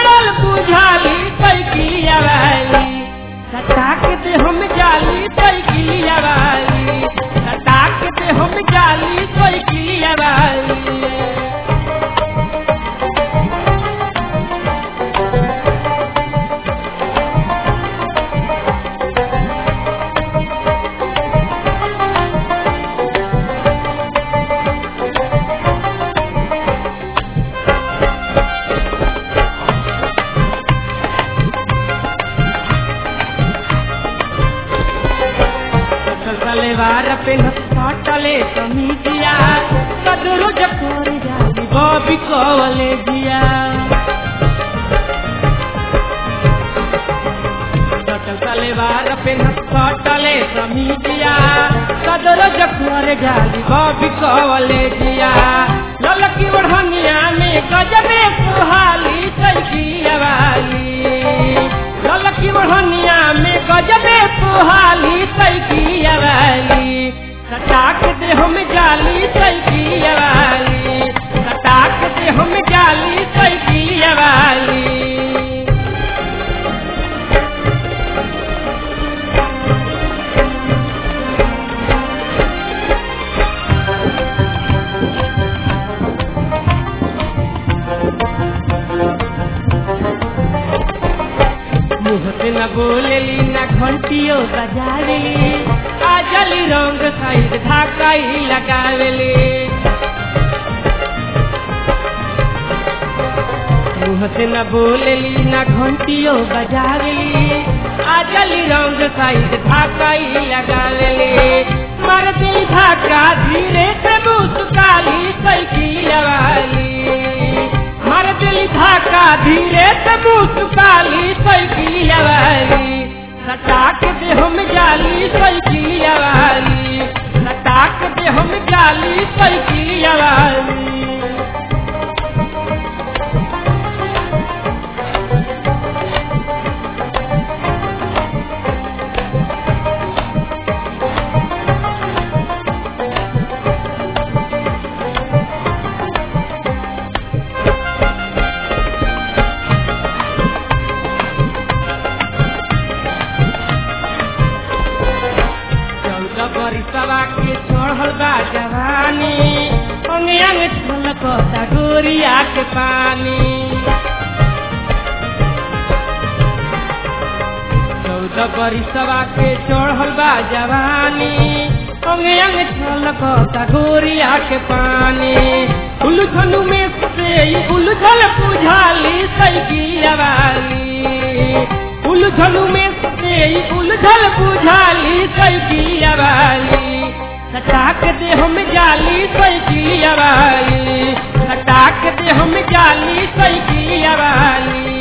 बिगड़ल बुझाली साइकिलिया वाली सटाक दे हम जाली साइकिलिया वाली सटाक दे हम जाली साइकिलिया वाली सलेवार पे हटले समीजिया कदरो जकोर जाली बॉबी कवले जिया सलेवार पे हटले समीजिया कदरो जकोर जाली बॉबी कवले जिया ललकी ओढ़निया में गजबे सुहाली सैकिया वाली ललकी ओढ़निया में गजबे सुहाली सैकिया वाली सटाक दे हम जाली सैकिया वाली सटाक दे हम जाली सैकिया वाली मुँह से न बोलेली न घंटियो बजावेली आजली रंग साइड धाकाई लगावेली मुँह से न बोलेली न घंटियो बजावेली आजली रंग साइड धाकाई लगावेली मार दिल धाका धीरे से मुस्काली सैकिया वाली मार दिल धाका धीरे से मुस्काली सैकिलिया वाली सटाक दे हम जाली सैकिलिया वाली सटाक दे हम जाली सैकिलिया वाली चौदह बरिसवा के चढ़ल बा जवानी अंगे अंगे छलकता गोरिया के पानी चौदह बरिसवा के चढ़ल बा जवानी अंगे अंगे छलकता गोरिया के पानी उलझनु में से ई उलझल बुझाली सैकिया वाली उलझनु में से ई उलझल बुझाली सैकिया वाली सटाक दे हम जाली सैकिया वाली सटाक दे हम जाली सैकिया वाली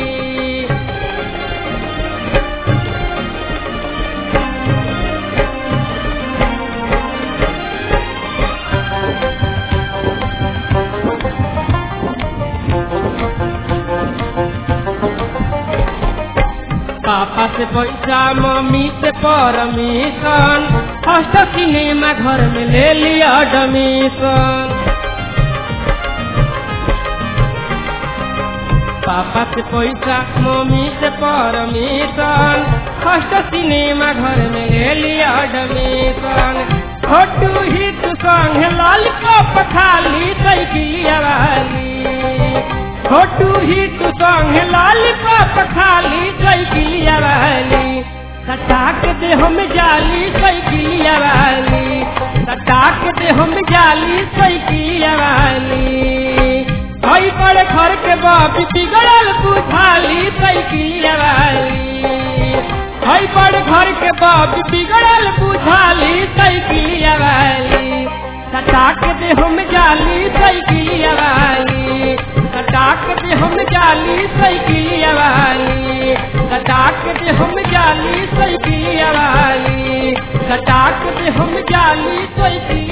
पापा से पैसा मम्मी से परमिशन फर्स्ट सिनेमा घर में ले लिया एडमिशन पापा से पैसा मम्मी से परमिशन फर्स्ट सिनेमा घर में ले लिया एडमिशन छोटू हिट संग लॉलीपॉप खाली साइकिलिया वाली छोटू हिट संग लॉलीपॉप खाली साइकिलिया वाली सटाक दे हम जाली साइकिलिया वाली सटाक दे हम जाली साइकिलिया वाली हई बड़े घर के बाप बिगड़ल बुझाली साइकिलिया वाली हई बड़े घर के बाप बिगड़ल बुझाली साइकिलिया वाली सटाक दे हम जाली साइकिलिया वाली सटाक दे हम जाली साइकिलिया वाली सटाक दे हम जाली साइकिलिया वाली सटाक दे हम जाली साइकिल